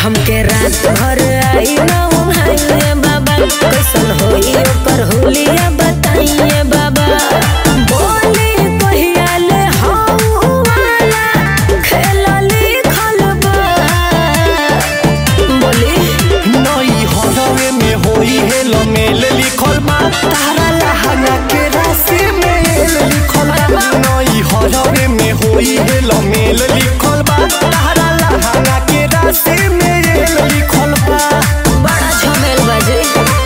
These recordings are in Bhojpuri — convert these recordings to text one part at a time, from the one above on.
हमके रात भर आई ना उन्हाइए बाबा कैसन होई ओकर होलिया बताइए बाबा बोली कहिया ले हऊ वाला खेलली खलबा बोली नई हरवे में होई है लमेल लिखल बा तारा लहंगा के राशि में एल लिखल बा नई हरवे में होई है लमेल लिखल बा तारा लहंगा के राशि में एल लिखल बा बड़ा झमेल बजे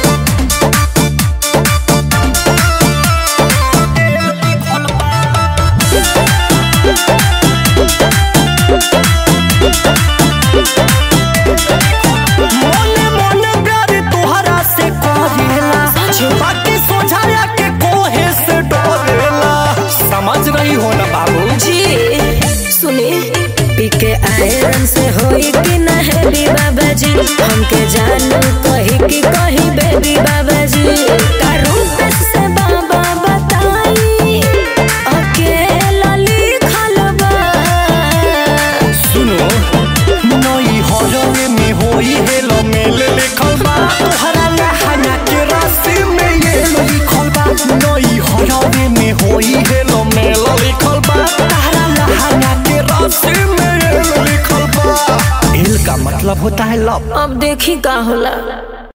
मोने मोने प्यार तोहरा से करेला बाकी सोझाया के कोहे से डरेला समझ रही हो ना बाबू जी सुनी पी के आयरन से होई कि ना हैवी बाबा जी हमके जानू कही कि कही बेबी बाबा जी कारू से बाबा बताई अकेला लिखल बा सुनो नई हरवे में होई है लमेल लिखल बा तोहरा लहंगा के राशि में ये लिखल बा नई हरवे में होई है लमेल लिखल बा तोहरा लहंगा के राशि में ये लिखल बा एल का मतलब होता है लव अब देखी का होला